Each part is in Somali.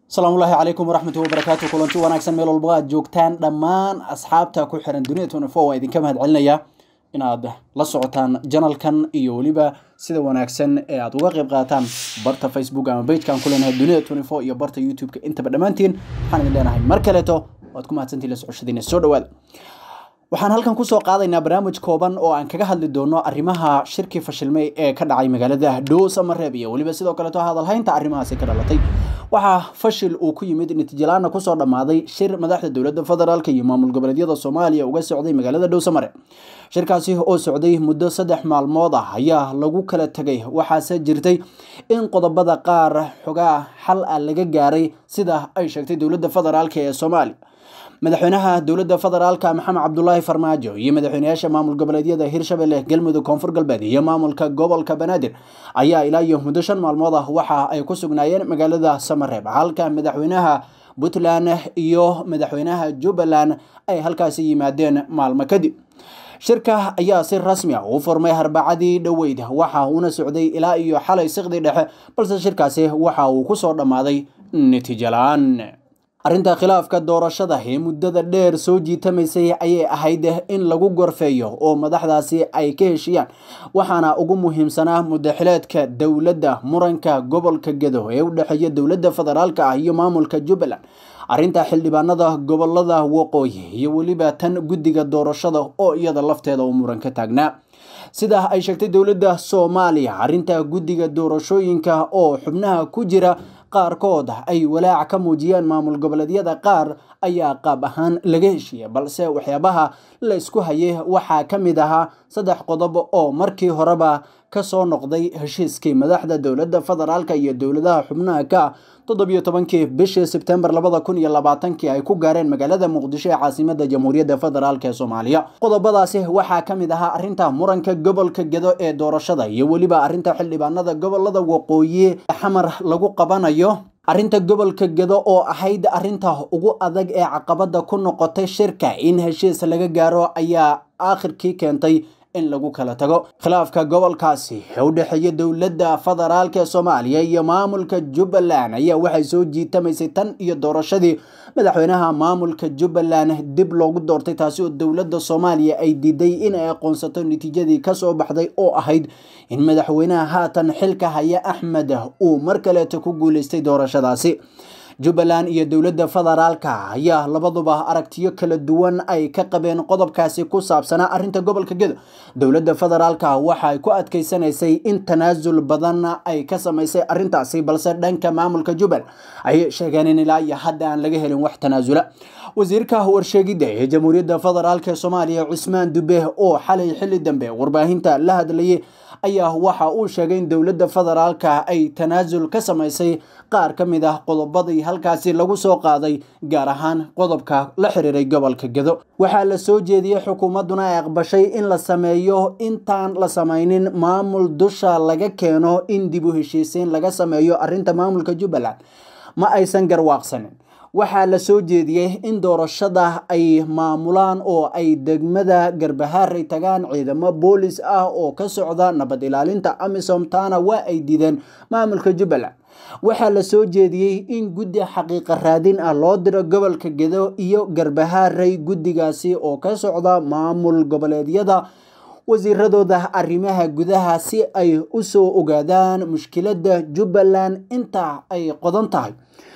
asalaamullaahi calaykum waraxmatuhi wabarakaatu kulanti wanaagsan meel walba aad joogtaan dhammaan asxaabta ku xiran dunida twenty four waa idinka mahad celinaya inaad la socotaan janalkan iyo weliba sida wanaagsan ee aad uga qayb qaataan barta facebook ama bagekan ku leenahay dunida twenty four iyo barta youtube-ka intaba dhammaantiin waxaan idin leenahay mar kaleeto waad ku mahadsantiin la socoshadiina soo dhawaada waxaan halkan kusoo qaadaynaa barnaamij kooban oo aan kaga hadli doono arrimaha shirkii fashilmay ee ka dhacay magaalada dhows amareeb iyo weliba sidoo kaleeto hadalhaynta arrimahaasi ka dhalatay waxaa fashil uu ku yimid natiijalaana kusoo dhammaaday shir madaxda dowladda federaalk iyo maamul goboleedyada soomaaliya uga socday magaalada dhowsamare shirkaasi oo socday muddo saddex maalmood ah ayaa lagu kala tegay waxaase jirtay in qodobada qaar xogaa xal ah laga gaaray sida ay sheegtay dowladda federaalk ee soomaaliya madaxweynaha dowladda federaalka maxamed cabdulaahi farmaajo iyo madaxweynayaasha maamul goboleedyada hirshabelle galmudug koonfur galbeed iyo maamulka gobolka banaadir ayaa ilaa iyo muddo shan maalmood ah waxa ay ku sugnaayeen magaalada samareeb halka madaxweynaha puntland iyo madaxweynaha jubbaland ay halkaasi yimaadeen maalmo kadib shirka ayaa si rasmi ah u furmay harbacadii dhoweyd waxa uuna socday ilaa iyo xalay siqdii dhexe balse shirkaasi waxa uu kusoo dhammaaday natiijo la-aan arrinta khilaafka doorashada ee muddada dheer soo jiitamaysay ayay ahayd in lagu gorfeeyo oo madaxdaasi ay ka heshiyaan waxaana ugu muhiimsanaa mudaxileedka dowladda muranka gobolka gedo ee u dhexeeya dowladda federaalk ah iyo maamulka jubbaland arrinta xildhibaanada gobolada waqooyi iyo weliba tan guddiga doorashada oo iyada lafteeda uu muran ka taagnaa sida ay sheegtay dowladda soomaaliya arrinta guddiga doorashooyinka oo xubnaha ku jira qaarkood ay walaac ka muujiyeen maamul goboleedyada qaar ayaa qaab ahaan laga heshiiyey balse waxyaabaha la isku hayay waxaa ka mid ahaa saddex qodob oo markii horeba kasoo noqday heshiiskii madaxda dowladda federaalk iyo dowladaha xubnaha ka toddobiyo tobankii bishii sebtembar labada kun iyo labaatankii ay ku gaareen magaalada muqdisho ee caasimada jamhuuriyadda federaalk ee soomaaliya qodobadaasi waxaa ka mid ahaa arrinta muranka gobolka gedo ee doorashada iyo weliba arrinta xildhibaanada gobolada waqooyi xamar lagu qabanayo arrinta gobolka gedo oo ahayd arrinta ugu adag ee caqabada ku noqotay shirka in heshiis laga gaaro ayaa aakhirkii keentay in lagu kala tago khilaafka gobolkaasi ee u dhexeeya dowladda federaalk ee soomaaliya iyo maamulka jubbaland ayaa waxay soo jiitamaysay tan iyo doorashadii madaxweynaha maamulka jubbaland dib loogu doortay taasi oo dowladda soomaaliya ay diiday in ay aqoonsato natiijadii kasoo baxday oo ahayd in madaxweynaha haatan xilka haya axmed uu mar kaleeto ku guuleystay doorashadaasi jubbaland iyo dowladda federaalka ayaa labaduba aragtiyo kala duwan ay ka qabeen qodobkaasi ku saabsanaa arrinta gobolka gedo dowladda federaalka waxaay ku adkeysanaysay in tanaasul badan ay ka samaysay arrintaasi balse dhanka maamulka jubbaland ayay sheegeen in ilaa iyo hadda aan laga helin wax tanaasula wasiirka warsheegidda ee jamhuuriyadda federaalk ee soomaaliya cusmaan dube oo xalay xilli dambe warbaahinta la hadlayay ayaa waxa uu sheegay in dowladda federaalka ay tanaasul ka samaysay qaar ka mid ah qodobadii halkaasi lagu soo qaaday gaar ahaan qodobka la xiriiray gobolka gedo waxaa la soo jeediyey xukuumadduna ay aqbashay in la sameeyo intaan la samaynin maamul dusha laga keeno in dib u heshiisiin laga sameeyo arrinta maamulka jubbaland ma aysan garwaaqsanin waxaa la soo jeediyey in doorashada ay maamulaan oo ay degmada garbahaaray tagaan ciidamo boolis ah oo ka socda nabad ilaalinta amisom taana waa ay diideen maamulka jubbaland waxaa la soo jeediyey in guddi xaqiiqa raadin ah loo diro gobolka gedo iyo garbahaaray guddigaasi oo ka socda maamul goboleedyada wasiiradooda arrimaha gudaha si ay usoo ogaadaan mushkiladda jubbaland inta ay qodan tahay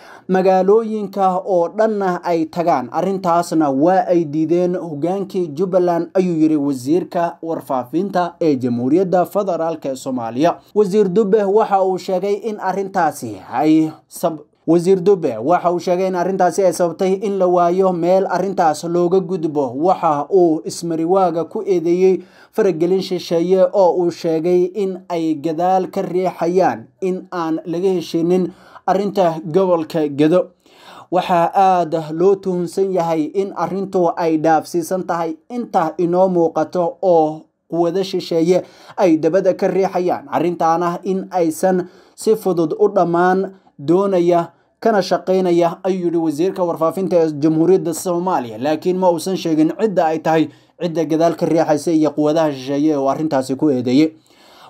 magaalooyinka oo dhanna ay tagaan arrintaasna waa ay diideen hogaankii jubbaland ayuu yidhi wasiirka warfaafinta ee jamhuuriyadda federaalk ee soomaaliya wasiir dube waxa uu sheegay in arrintaasi ay wasiir dube waxa uu sheegay in arrintaasi ay sababtay in la waayo meel arrintaas looga gudbo waxa uu ismariwaaga ku eedeeyey faragelin shisheeye oo uu sheegay in ay gadaal ka riixayaan in aan laga heshinin arrinta gobolka gedo waxaa aada loo tuhunsan yahay in arrintu ay dhaafsiisan tahay inta inoo muuqato oo quwado shisheeye ay dabada ka riixayaan arrintaana in aysan si fudud u dhammaan doonaya kana shaqaynaya ayuu yihi wasiirka warfaafinta ee jamhuuriyadda soomaaliya laakiin ma uusan sheegin cidda ay tahay cidda gadaal ka riixaysa iyo quwadaha shisheeye oo arrintaasi ku eedeeyey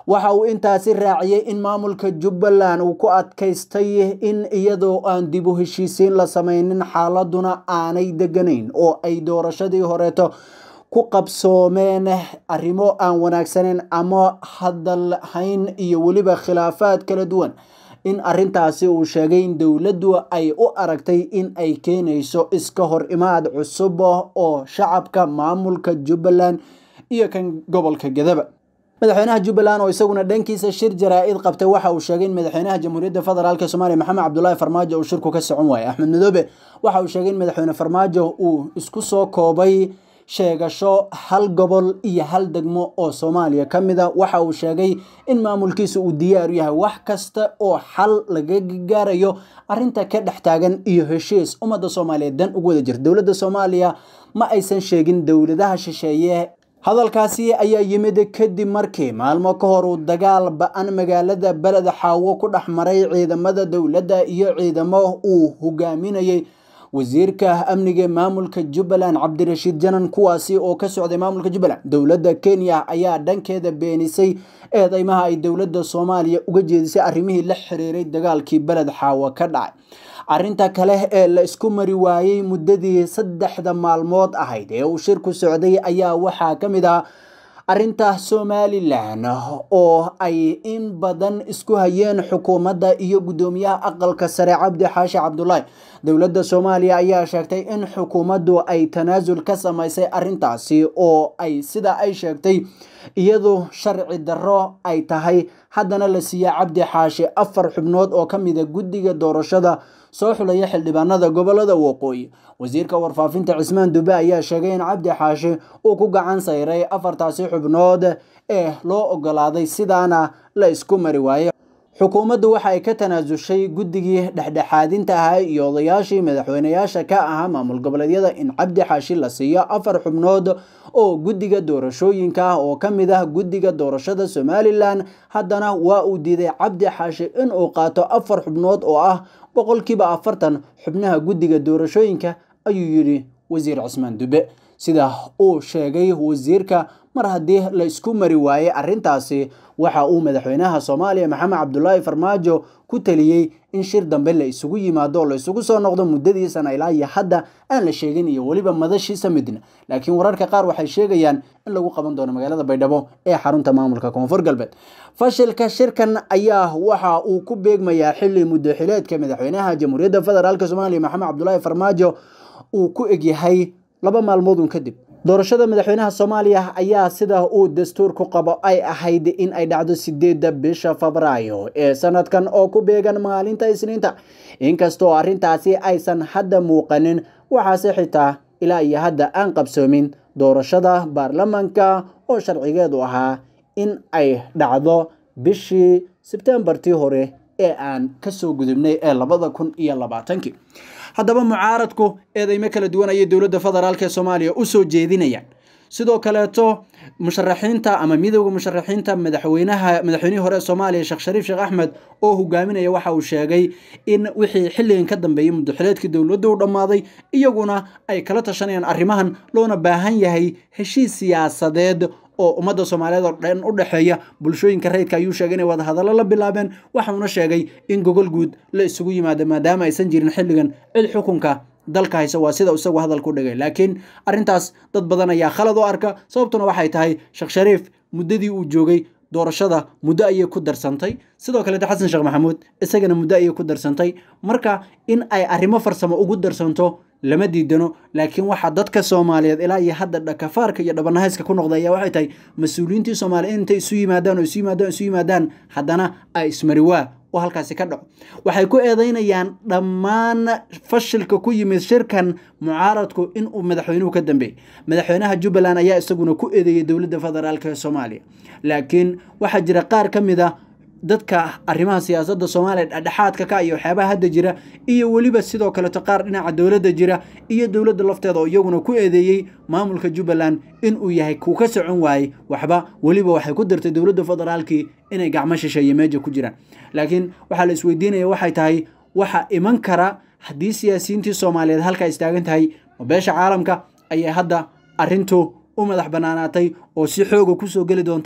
waxa uu intaasi raaciyey in maamulka jubbaland uu ku adkaystay in iyadoo aan dib u heshiisiin la sameynin xaaladuna aanay deganayn oo ay doorashadii horeeto ku qabsoomeen arrimo aan wanaagsaneyn ama hadal hayn iyo weliba khilaafaad kala duwan in arintaasi uu sheegay in dowladdu ay u aragtay in ay keenayso iska hor imaad cusub oo shacabka maamulka jubbaland iyo kan gobolka gadaba madaxweynaha jubbaland oo isaguna dhankiisa shir jaraa-id qabtay waxa uu sheegay in madaxweynaha jamhuuriyadda federaalk soomaaliya maxamed cabdulaahi farmaajo uu shirku ka socon waayay axmed madoobe waxa uu sheegay in madaxweyne farmaajo uu isku soo koobay sheegasho hal gobol iyo hal degmo oo soomaaliya ka mid a waxa uu sheegay in maamulkiisa uu diyaaru yahay wax kasta oo xal laga gaarayo arinta ka dhex taagan iyo heshiis ummadda soomaaliyeed dan ugu wada jirta dowladda soomaaliya ma aysan sheegin dowladaha shisheeye hadalkaasi ayaa yimid kadib markii maalmo ka hor uu dagaal ba-an magaalada beled xaawo ku dhex maray ciidamada dowladda iyo ciidamo uu hogaaminayay wasiirka amniga maamulka jubbaland cabdirashiid janan kuwaasi oo ka socday maamulka jubbaland dowladda kenya ayaa dhankeeda beenisay eedeymaha ay dowladda soomaaliya uga jeedisay arrimihii la xiriiray dagaalkii beled xaawo ka dhacay arrinta kale ee la isku mari waayey muddadii saddexda maalmood ahayd ee uu shirku socday ayaa waxaa ka mid ah arrinta somalilan oo ay in badan isku hayeen xukuumadda iyo guddoomiyaha aqalka sare cabdi xaashi cabdulaahi dowladda soomaaliya ayaa sheegtay in xukuumaddu ay tanaasul ka samaysay arrintaasi oo ay sida ay sheegtay iyadu sharci darro ay tahay haddana la siiya cabdi xaashi afar xubnood oo ka mida guddiga doorashada soo xulaya xildhibaanada gobolada waqooyi wasiirka warfaafinta cismaan dube ayaa sheegay in cabdi xaashi uu ku gacan sayray afartaasi xubnood ee loo ogolaaday sidaana la isku mari waayey xukuumaddu waxa ay ka tanaasushay guddigii dhexdhexaadinta ahaa iyo odayaashii madaxweyneyaasha ka ahaa maamul goboleedyada in cabdi xaashi la siiyo afar xubnood oo guddiga doorashooyinka ah oo ka mid ah guddiga doorashada somalilan haddana waa uu diiday cabdi xaashi inuu qaato afar xubnood oo ah boqolkiiba afartan xubnaha guddiga doorashooyinka ayuu yidhi wasiir cismaan dube sida uu sheegay wasiirka mar haddii la isku mari waayey arrintaasi waxa uu madaxweynaha soomaaliya maxamed cabdulaahi farmaajo ku taliyey in shir dambe la isugu yimaado oo la isugu soo noqdo muddadiisana ilaa iyo hadda aan la sheegin iyo weliba madashiisa midna laakiin wararka qaar waxay sheegayaan in lagu qaban doono magaalada baydhabo ee xarunta maamulka koonfur galbeed fashilka shirkan ayaa waxa uu ku beegmayaa xili muddo xileedka madaxweynaha jamhuuriyadda federaalk soomaaliya maxamed cabdulaahi farmaajo uu ku egyahay laba maalmoodun kadib doorashada madaxweynaha soomaaliya ayaa sida uu dastuurku qabo ay ahayd in ay dhacdo sideedda bisha febraayo ee sanadkan oo ku beegan maalinta isniinta inkastoo arrintaasi aysan hadda muuqanin waxaase xitaa ilaa iyo hadda aan qabsoomin doorashada baarlamanka oo sharcigeedu ahaa in ay dhacdo bishii sebtembartii hore ee aan kasoo gudubnay ee labada kun iyo labaatankii haddaba mucaaradku eedeymo kala duwan ayay dowladda federaalk ee soomaaliya usoo jeedinayaan sidoo kaleeto musharaxiinta ama midowda musharaxiinta madaxweynaha madaxweynihii hore ee soomaaliya sheekh shariif sheekh axmed oo hogaaminaya waxa uu sheegay in wixii xilligan ka dambeeyey muddoxileedkii dowladda u dhammaaday iyaguna ay kala tashanayaan arrimahan loona baahan yahay heshiis siyaasadeed oo ummadda soomaaliyeed oo dhan u dhexeeya bulshooyinka rayidka ayuu sheegay inay wadahadallo la bilaabeen waxauna sheegay in gogol guud la isugu yimaado maadaama aysan jirin xilligan cid xukunka dalka haysa waa sida isagu hadalka u dhigay laakiin arrintaas dad badan ayaa khalad u arka sababtuna waxay tahay sheekh shariif muddadii uu joogay doorashada muddo ayay ku darsantay sidoo kaleeto xasan sheekh maxamuud isagana muddo ayay ku darsantay marka in ay arrimo farsamo ugu darsanto lama diidano laakiin waxaa dadka soomaaliyeed ilaa iyo hadda dhakafaarka iyo dhabanahayska ku noqda ayaa waxay tahay mas-uuliyiintii soomaaliya intay isu yimaadaan oo isu yimaadaan isu yimaadaan haddana ay ismariwaa oo halkaasi ka dhaco waxay ku eedeynayaan dhammaan fashilka ku yimid shirkan mucaaradku inuu madaxweynuhu ka dambeeyey madaxweynaha jubbaland ayaa isaguna ku eedeeyey dowladda federaalk ee soomaaliya laakiin waxaa jira qaar ka mid a dadka arrimaha siyaasadda soomaaliya dhexdhexaadka ka iyo waxyaabaha hadda jira iyo weliba sidoo kaleeto qaar dhinaca dowladda jira iyo dowladda lafteeda oo iyaguna ku eedeeyey maamulka jubbaland inuu yahay kuu ka socon waayey waxba weliba waxay ku dartay dowladda federaalkii inay gacmo shisheeye meeja ku jiraan laakiin waxaa la isweydiinaya waxay tahay waxa iman kara haddii siyaasiyiintii soomaaliyeed halkaa istaagan tahay ma beesha caalamka ayay hadda arrintu u madax banaanaatay oo si xooga kusoo geli doonta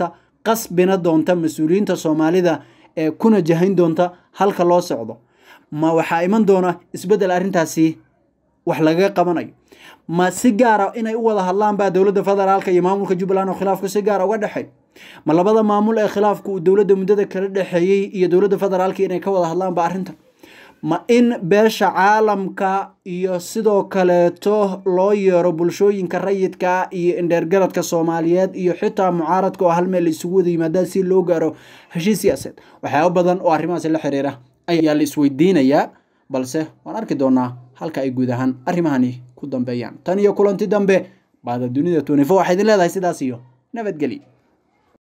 qasbina doonta mas-uuliyiinta soomaalida ee kuna jahayn doonta halka loo socdo ma waxaa iman doona isbeddel arrintaasi wax lagaga qabanayo ma si gaara inay u wada hadlaan baa dowladda federaalka iyo maamulka jubbaland oo khilaafku si gaara uga dhexey ma labada maamul ee khilaafku uu dowladda muddada kala dhexeeyey iyo dowladda federaalka inay ka wada hadlaan ba arrinta ma in beesha caalamka iyo sidoo kaleeto loo yeero bulshooyinka rayidka iyo indheergaradka soomaaliyeed iyo xitaa mucaaradka oo hal meel la isugu wada yimaadaan si loo gaaro heshiis siyaaseed waxyaaba badan oo arrimahaasi la xiriira ayaa la isweydiinayaa balse waan arki doonaa halka ay guud ahaan arrimahani ku dambeeyaan tan iyo kulanti dambe baada dunida twenty four waxaa idin leedahay sidaas iyo nabadgeli